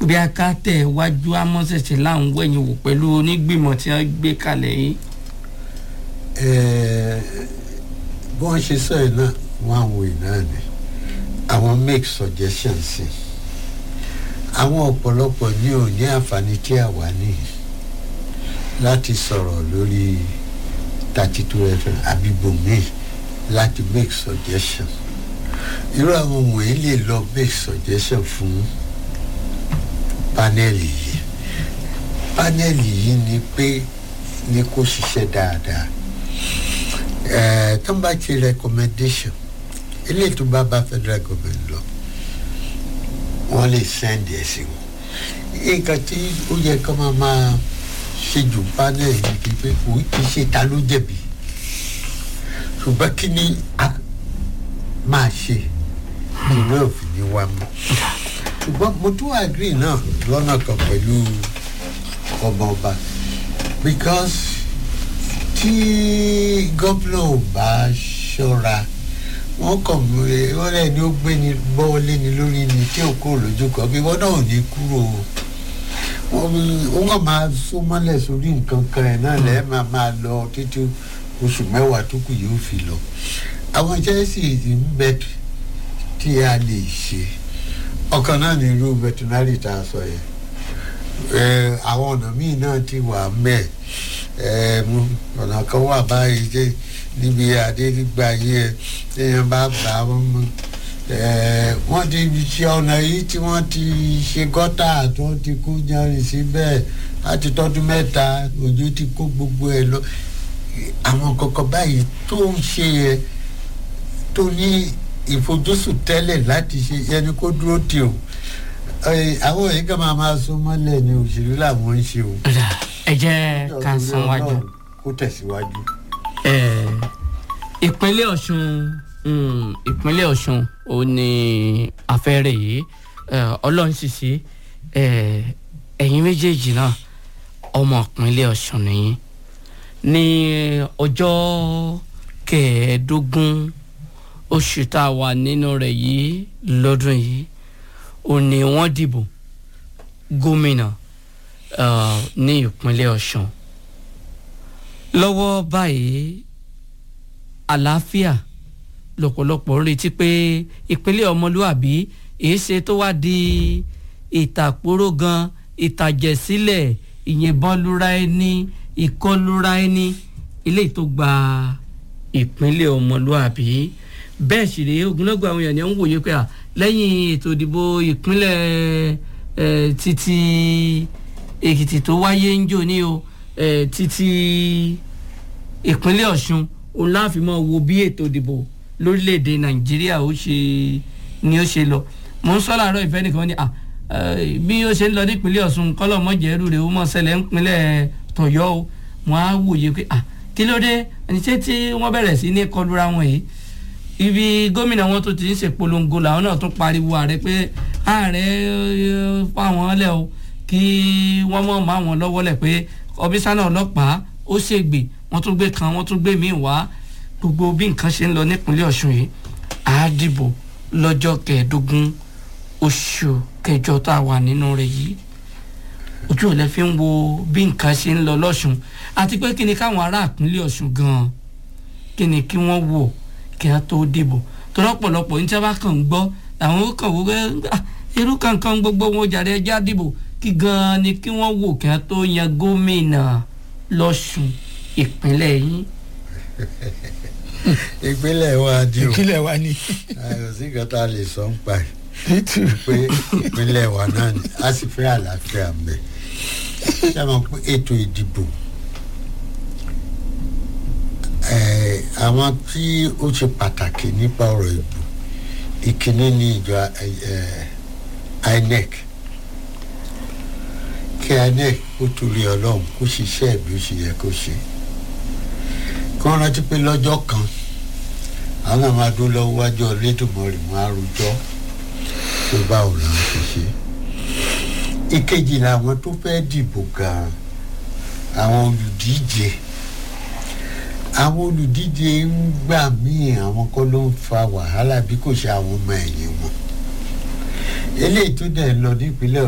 bí a ká tẹ̀ wájú amọ́sẹ̀sẹ̀ láwọn wẹ̀yìn wò pẹ̀lú onígbìmọ̀ tí wọ́n gbé kalẹ̀ yìí. Eh, bí wọ́n ṣe sọ yìí náà wọ́n àwọn èèyàn náà ni àwọn make suggestions sí àwọn ọ̀pọ̀lọpọ̀ ní ò ní àǹfààní tí a wà ní láti sọ̀rọ̀ lórí thirty two fm àbíbòmí láti make suggestions irú àwọn wọ̀nyí lè lọ make suggestion fún panẹ́ẹ̀lì yìí panẹ́ẹ̀lì yìí ni pé ní kó ṣiṣẹ́ dáadáa ẹ̀ẹ́ tó ń bá ti recommendation eléyìí tó bá bá federal government lọ wọ́n lè send ẹ̀ sí wọn nǹkan tí ó yẹ kó máa máa ṣe jù panel yìí kí pé kò kì í ṣe ta ló jẹ̀bi ṣùgbọ́n kí ni a máa ṣe kí náà fi ní wá mọ́ ṣùgbọ́n mo tún agree náà lọ́nà kan pẹ̀lú ọmọ ọba because tí gómìnà ò bá ṣọ́ra wọ́n kàn mú ẹ wọ́n lẹ́ni ó gbé ni bọ́wọ́ lé ni lórí ni tí ò kúrò lójú kan bí wọ́n náà ò ní kúrò o wọ́n kàn máa só mọ́lẹ̀ sórí nǹkan kan ẹ̀ náà lẹ́ẹ̀ máa máa lọ títí oṣù mẹ́wàá tó kù yóò fi lọ àwọn chelsea ń bẹ tí a lè ṣe ọkàn náà ní irú veterinary tá a sọ yẹn ẹ àwọn ọ̀nà míì náà ti wà mẹ́ẹ̀ ẹ ọ̀nà kan wà báyìí jẹ́ níbi àdéhùgbà yẹn téèyàn bá bá wọn mọ wọ́n ti ṣe ọ̀nà yìí tí wọ́n ti ṣe gọ́tà tó ti kó yanrìn síbẹ̀ láti tọ́dún mẹ́ta òjò ti kó gbogbo ẹ̀ lọ àwọn kọ̀ọ̀kan báyìí tó ń ṣe yẹn tó ní ìfojúsùn tẹ́lẹ̀ láti ṣe ẹni kó dúró tì o àwọn èyí kan máa máa sún mọ́lẹ̀ ní òṣèlú làwọn ń ṣe o. ẹ jẹ́ ká san wájú. kó tẹ̀síwájú. ìpínlẹ̀ ọ̀ṣun ìpínlẹ̀ ọ̀ṣun ò ní afẹ́rẹ́ yìí ọlọ́run sì sí ẹ̀yin méjèèjì náà ọmọ ìpínlẹ̀ ọ̀ṣun nìyí ní ọjọ́ kẹẹ̀ẹ́dógún oṣù tá a wà nínú rẹ̀ yìí lọ́dún yìí ò ní wọ́n dìbò gómìnà ní ìpínlẹ̀ ọ̀ṣun lọ́wọ́ báyìí àlàáfíà lọ́pọ̀lọpọ̀ ń retí pé ìpínlẹ̀ ọmọlúàbí èyí ṣe tó wá di ìtàkùrọ̀ gan ìtàjẹ̀sílẹ̀ ìyẹ̀bọ́lúra ẹni ìkọlura ẹni ilé tó gba ìpínlẹ̀ ọmọlúàbí bẹ́ẹ̀ sì rèé ogunlọ́gọ̀ àwọn èèyàn ń wòye pé lẹ́yìn ètò ìdìbò ìpínlẹ̀ títí èkìtì tó wáyé ń jò ní o títí ìpínlẹ̀ ọ̀ṣun òun láàfin mọ́ wo bí ètò ìdìbò lórílẹ̀‐èdè nàìjíríà ó ṣe ni ó ṣe lọ mò ń sọ láàárọ̀ ìfẹ́ nìkan ni bí ó ṣe ń lọ nípínlẹ̀ ọ̀ṣun kọ́lọ́mọ́jẹ́rù rẹ̀ ó mọ̀ ṣẹlẹ̀ ńpínlẹ̀ tọ̀yọ́ o wọ́n á wòye pé kí ló dé ẹni ṣé tí wọ́n bẹ̀rẹ̀ sí ní kọlura wọn yìí ibi gómìnà wọn tó ti ń ṣèpolongo làwọn náà tún pariwo ààrẹ pé ààrẹ fáwọn lẹ o kí wọ́n mọ̀ mọ́ àwọn lọ́wọ́ lẹ̀ pé ọbísánà ọlọ́pàá ó ṣègbè wọ́n tún gbé kan wọ́n tún gbé míì wá gbogbo bí nǹkan ṣe ń lọ nípínlẹ̀ ọ̀ṣun yìí á dìbò lọ́jọ́ kẹẹ̀ẹ́dógún oṣù kẹjọ tá a wà nínú rẹ̀ yìí ojú ò lẹ fi ń wo bí nǹkan ṣe ń lọ lọ́ṣun àti pé kí ni káwọn ará ìpínlẹ̀ ọ̀ṣun gan-an kí ni kí wọ́n wò kí wọ́n tó dìbò torí ọ̀pọ̀lọpọ̀ ní tí wọ́n bá kàn ń gbọ́ àwọn ó kàn wó pé irú kankan gbogbo wọn jàre ẹja dìbò kí gan-an ni kí wọ́n wò kí wọ́n tó yan gómìnà lọ́ṣun ìpínlẹ̀ yín. ìpínlẹ̀ wa di o ìpínlẹ̀ wa ni. ayọ̀ sí kan tá a lè sọ ń pa ẹ̀ pé ìpínlẹ̀ wa náà ni a sì fẹ́ àlàáfíà mẹ́ ṣé mo pé ètò ìdìbò àwọn tí ó ṣe pàtàkì nípa ọ̀rọ̀ ìbò ìkíní ní ìjọ inec kí inec kó torí ọlọ́run kó ṣiṣẹ́ bí ó ṣe yẹ kó ṣe kí wọ́n rántí pé lọ́jọ́ kan àwọn náà máa dún lọ́wọ́ wájú ọ̀lẹ́dùnmọ́rì wọn á rojọ́ tó báwo la ń ṣe ṣe ìkejì làwọn tó fẹ́ dìbò gan-an àwọn olùdíje àwọn olùdíje ń gbà míì àwọn kọ́ ló ń fa wàhálà bí kò ṣe àwọn ọmọ ẹ̀yìn wọn eléyìí tó dẹ̀ lọ nípínlẹ̀